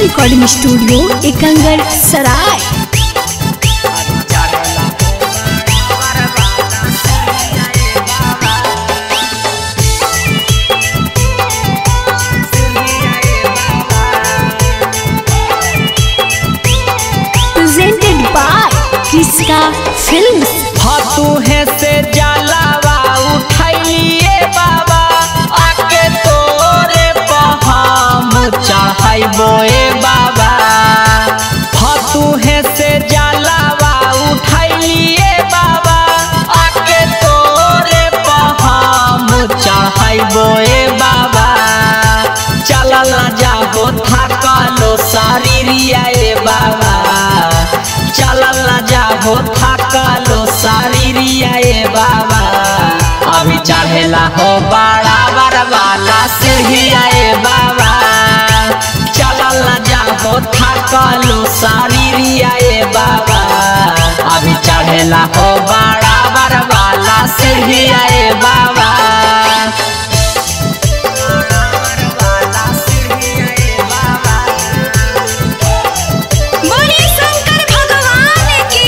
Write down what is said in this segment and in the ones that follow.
recording studio Ekangar Sarai presented by किसका films फतुहे से जलावा उठाइए बाबा आके तोरे पहाम चढ़ाइबो ए बाबा फतुहे से जलावा उठाइए बाबा आके तोरे पहाम चढ़ाइबो ए बाबा चलल ना जाबो थाकलो शरीरिया ए बाबा चलल ना जाबो थाकलो शरीरिया ए बाबा अभी चढ़ेला हो बड़ा बरवाला सीढ़िया ए बाबा चलल ना जाबो थाकलो शरीरिया ए बाबा अभी चढ़ेला हो बड़ा बरवाला सीढ़िया ए बाबा बोलिए शंकर भगवान की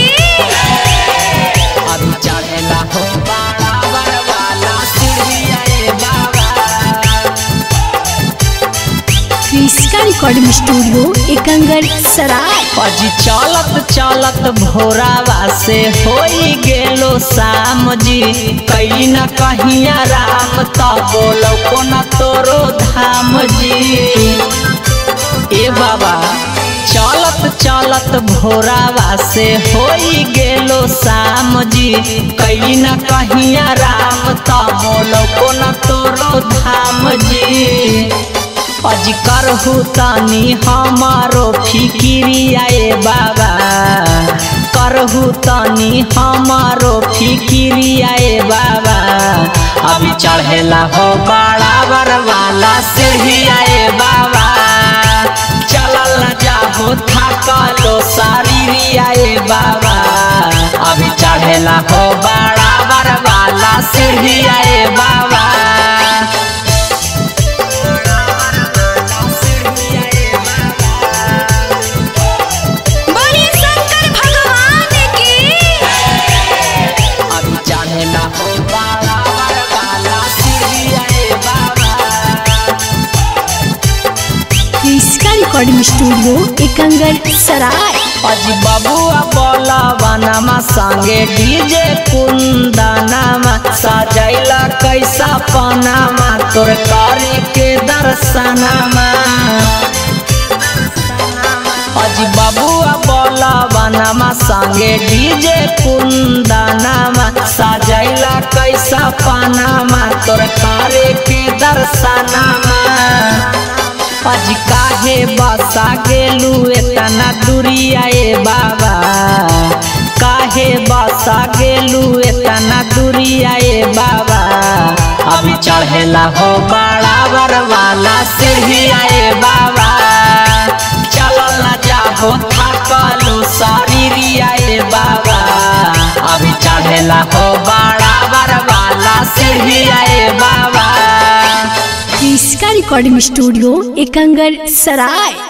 अभी चढ़ेला हो बड़ा बरवाला सीढ़िया ए बाबा किसका रिकॉर्डिंग स्टूडियो एकंगर सराय अजी चलत चलत भोरावा से होई गेलो शाम जी कहीं न कहिया राम त बोलो कोना तोरो धाम जी ए बाबा चलत चलत भोरावा से होई गेलो शाम जी कहीं न कहिया राम त बोलो कोना तोरो धाम जी अज करहु तनी हमारो फिकिरिया ए बाबा करहु तनी हमारो फिकिरिया ए बाबा अभी चढ़ेला हो बड़ा बरवाला सीढ़िया ए बाबा चलल न जाबो थाकलो शरीरिया ए बाबा अभी चढ़ेला हो बड़ा बरवाला सीढ़िया ए बाबा बोलिए शंकर भगवान की अभी चढ़ेला हो बड़ा बरवाला सीढ़िया ए बाबा किसका रिकॉर्डिंग स्टूडियो एकंगर सराय अजी बबुआ बोला बनामा संगे डीजे कुंदनामा सजैला कैसा पनामा तोर करे के दर्शनमा अजी बबुआ बोला बनामा संगे डीजे कुंदनामा सजैला कैसा पनामा तोर करे के दर्शनमा अज काहे बसा गेलू एतना दूरिया ए बाबा काहे बसा गेलू एतना दूरिया ए बाबा अभी चढ़ेला हो बड़ा बरवाला सीढ़िया ए बाबा चलल ना जाबो थाकलो शरीरिया ए बाबा अभी चढ़ेला हो बड़ा बरवाला सीढ़िया ए बाबा किसका रिकॉर्डिंग स्टूडियो एकंगर सराय